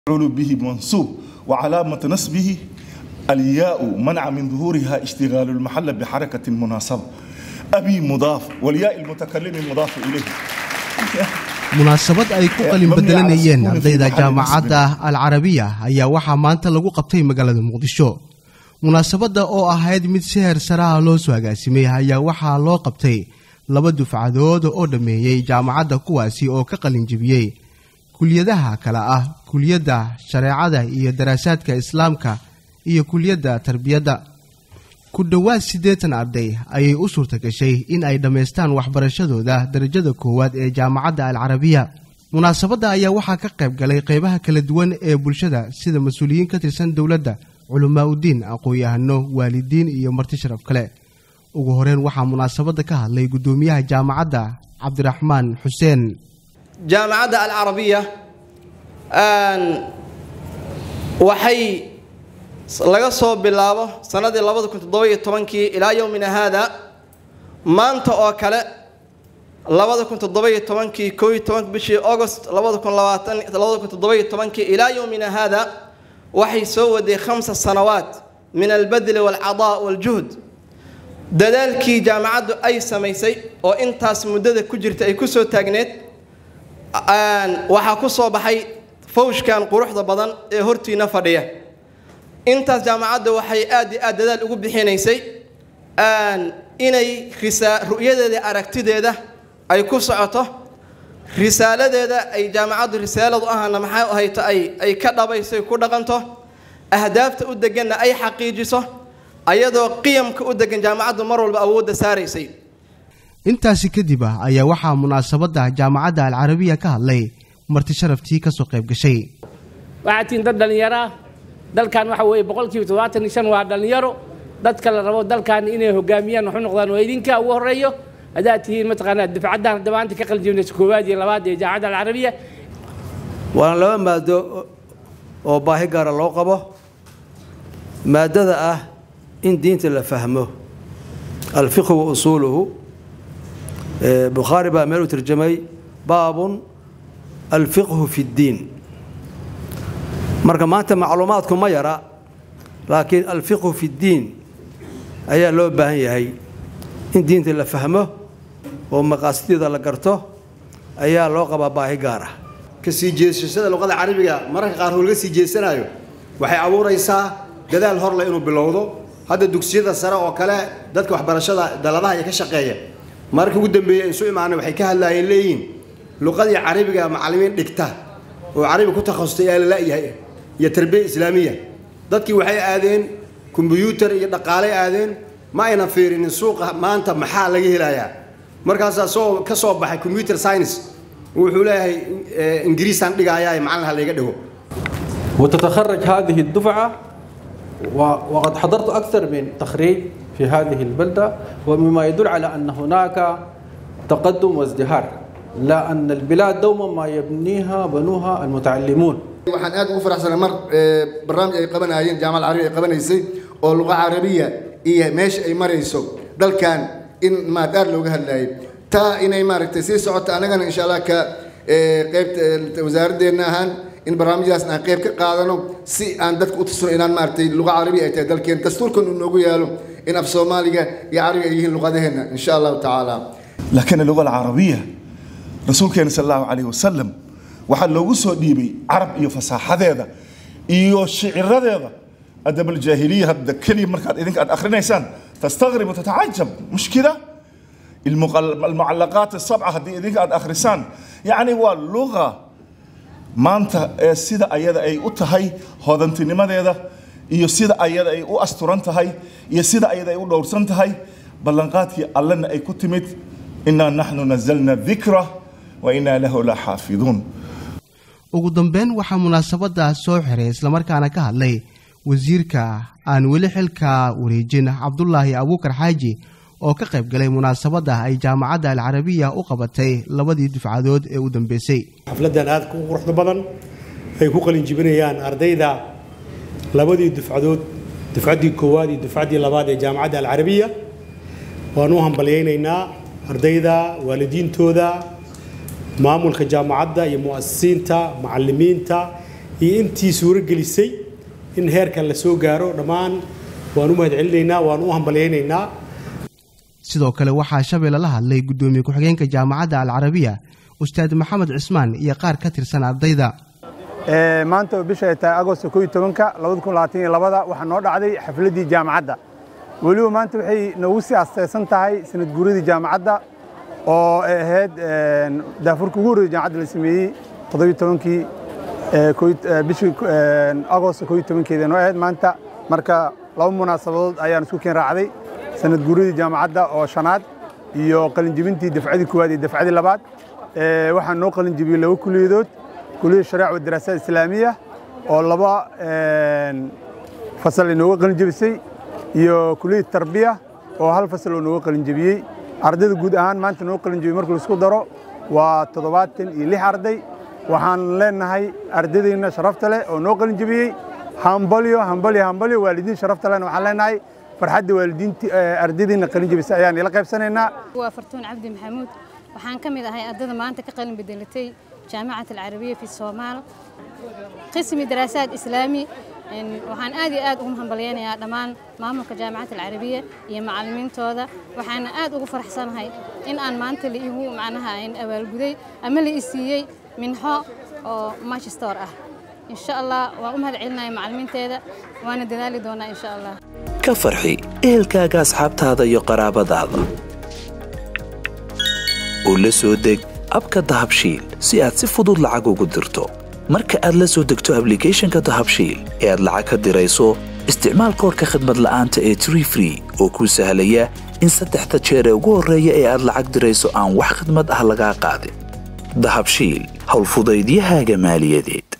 مفعول به منصوب وعلامة نصبه الياء منع من ظهورها اشتغال المحل بحركة مناسبة أبي مضاف والياء المتكلم مضاف إليه munaasabad ay ku qalin bedelanayeen ardayda jaamacadda alcarabiya ayaa waxaa maanta lagu qabtay magaalada muqdisho munaasabadda oo ahayd mid si heer saraha loo soo agaasimay ayaa waxaa loo qabtay laba dufcadood oo dhammeeyey jaamacadda kuwaasi oo ka qalin jebiyey kuliyadaha kale ah kuliyadda shareecada iyo daraasaadka islaamka iyo kuliyadda tarbiyadda ku dhowaad siddeetan arday ayay u suurta gashay in ay dhammaystaan waxbarashadooda darajada koowaad ee jaamacadda alcarabiya munaasabadda ayaa waxaa ka qayb galay qaybaha kala duwan ee bulshada sida mas-uuliyiin ka tirsan dowladda culamaa udiin aqoon-yahano waalidiin iyo marti sharaf kale ugu horeyn waxaa munaasabadda ka hadlay guddoomiyaha jaamacadda cabdiraxmaan xuseen jaamacadda alcarabiya waxay laga soo bilaabo sanadii labada kun toddoba-iyo tobankii ilaa yowmina haada maanta oo kale labada kun toddoba-iyo tobankii koo iyo tobank bishii agost labada kun labaatan labada kun toddoba-iyo tobankii ilaa yowmina haada waxay soo waday khamsa sanawaat min albadli waalcadaa waaljuhd dadaalkii jaamacaddu ay samaysay oo intaas muddada ku jirta ay kusoo taagneed waxaa ku soo baxay fawshkan quruxda badan ee hortiina fadhiya intaas jaamacadda waxay aad iyo aad dadaal ugu bixinaysay inay ru'yadeeda aragtideeda ay ku socoto risaaladeeda ay jaamacaddu risaaladu ahana maxay ahayto ay ka dhabayso ku dhaqanto ahdaafta u deganna ay xaqiijiso ayadoo qiyamka u degan jaamacaddu mar walba awoodda saaraysay intaasi kadib ah ayaa waxaa munaasabadda jaamacadda alcarabiya ka hadlay marti sharaftii ka soo qayb gashay waxaa tihiin dad dhallinyaraa dalkan waxa weeye boqolkiiba toddobaatan iyo shan waa dhallinyaro dadka la rabo dalkan inay hogaamiyaan waxu noqdaan waa idinka ugu horreeyo haddaad tihiin mataqaanaa dufcaddan hadda maanta ka qaljibnaysa koowaad iyo labaad ee jaamacadda alcarabiya waana laba maado oo baahi gaara loo qabo maadada ah in diinta la fahmo alfiqhu wa usuuluhu bukhaari baa meel u tarjamay baabun alfiqhu fi ddiin marka maanta macluumaadku ma yara laakiin alfiqhu fi ddiin ayaa loo baahan yahay in diinta la fahmo oo maqaasideeda la garto ayaa loo qabaa baahi gaar ah kasii jeesashada luqada carabiga mararka qaar oo laga sii jeesanaayo waxay abuuraysaa dadaal horle inuu bilowdo hadda dugsiyada sare oo kale dadka waxbarashada daladaha iyo ka shaqeeya mararka ugu dambeeyey isu imaanay waxay ka hadlaayeen leeyihiin luqadii carabiga macallimiin dhigta oo carabi ku takhasustay yaa la la'yahay iyo tarbiya islaamiya dadkii waxay aadeen kombyuutar iyo dhaqaalay aadeen ma aynan fiirinin suuqa maanta maxaa laga helayaa markaasaa soo ka soo baxay combyuter science wuxuu leeyahay ingiriisaan dhigayaa macallin ha layga dhigo وتتخرج هذه الدفعة وقد حضرت أكثر من تخريج في هذه البلدة ومما يدل على أن هناك تقدم وازدهار لا أن البلاد دوما ما يبنيها بنوها المتعلمون waxaan aad ugu faraxsanay mar barnaamij ay qabanayeen jaamacad carabiya ay qabanaysay oo luqa carabiya iyo meesha ay marayso dalkan in maad aad looga hadlayay taa inay maaragtay sii socoto annagana insha allah ka qaybta wasaaraddeena ahaan in barnaamijdaas aan qayb ka qaadano si aan dadka u tusno inaan maaragtay luqa carabiya ay tahay dalkeen dastuurkan uu noogu yaalo in af soomaaliga iyo carabiga ay yihiin luqadaheenna insha allahu tacaala لكن اللغة العربية رسول كان صلى الله عليه وسلم waxaa loogu soo dhiibay carab iyo fasaaxadeeda iyo shiciradeeda adab aljaahiliya hadda keliya markaad idinka aad akhrinaysaan tastaqrib watatacajab mushkila almucallaqaat asabca haddii idinka aad akhrisaan yacni waa luqa maanta ee sida ayada ay u tahay hodantinimadeeda iyo sida ayada ay u asturan tahay iyo sida ayada ay u dhowrsan tahay ballanqaadkii allena ay ku timid inaa naxnu nazalna dikra wa inaa lahu la xaafiduun ugu dambeyn waxaa munaasabadda soo xiray islamarkaana ka hadlay wasiirka aan weli xilka wareejin cabdulaahi abuukar xaaji oo ka qayb galay munaasabadda ay jaamacadda alcarabiya u qabatay labadii dufcadood ee u dambeysay xafladdan aad u quruxda badan ay ku qalin jibinayaan ardayda labadii dufcadood dufcaddii koowaad iyo dufcaddii labaad ee jaamacadda alcarabiya waan u hambalyaynaynaa ardayda waalidiintooda maamulka jaamacadda iyo mu'asisiinta macallimiinta iyo intii suuro gelisay in heerkan la soo gaaro dhammaan waan u mahad celinaynaa waan u hambalyaynaynaa sidoo kale waxaa shabeelle la hadlay guddoomiye ku-xigeenka jaamacadda alcarabiya ustaad maxamed cismaan iyo qaar ka tirsan ardayda maanta oo bisha ay tahay agosto ko iyo tobanka labada kun labaatan iyo labada waxaa noo dhacday xafladdii jaamacadda weliba maanta waxay noogu sii astaysan tahay sanad guuradii jaamacadda oo ay ahayd daafurka ugu horreeyay jaamacadda la sameeyey toddobiyo tobankii bishii agosto ko iyo tobankeeda noo ahayd maanta marka laba munaasabadood ayaan isku keen raacday sanad guuradii jaamacadda oo shanaad iyo qalinjibintii dafcadii koowaad iyo dafcadii labaad waxaa noo qalinjibiyey laba kuliyadood kuliyad shariic wa daraasaad islaamiya oo laba fasal inooga qalinjibisay iyo kuliyad tarbiya oo hal fasal oo nooga qalinjibiyey ardayda guud ahaan maanta noo qalinjibiyey marka laisku daro waa toddobaatan iyo lix arday waxaan leenahay ardaydeena sharafta leh oo noo qalinjibiyey hambalyo hambalyo hambalyo waalidiin sharafta lehna waxaan leenahay farxadda waalidiinti ardaydeena qalinjibisa ayaan ila qaybsanaynaa waa fartuun cabdi maxamuud waxaan ka mid ahay ardayda maanta ka qalin bedelatay jaamacat alcarabiya fi soomaal qismi daraasaad islaami waxaan aad iyo aad ugu hambalyaynayaa dhammaan maamulka jaamacad alcarabiya iyo macallimiintooda waxaana aad ugu faraxsanahay in aan maanta la igu macnaha abaalguday ama la i siiyey minxo oo manchester ah insha allah waan u mahad celinaya macallimiinteeda waana dadaali doonaa insha allah ka farxi ehelkaaga asxaabtaada iyo qaraabadaada oo la soo deg abka dahabshiil si aad si fudud lacag ugu dirto marka aad la soo degto ablicathonka dahabshiil ee aad lacag ka dirayso isticmaal koorka khadmad la'aanta ee tree free oo kuu sahlaya in saddexda jeer ee ugu horreeya ee aad lacag dirayso aan wax khidmad ah lagaa qaadin dahabshiil howlfudaydiyahaaga maaliyadeed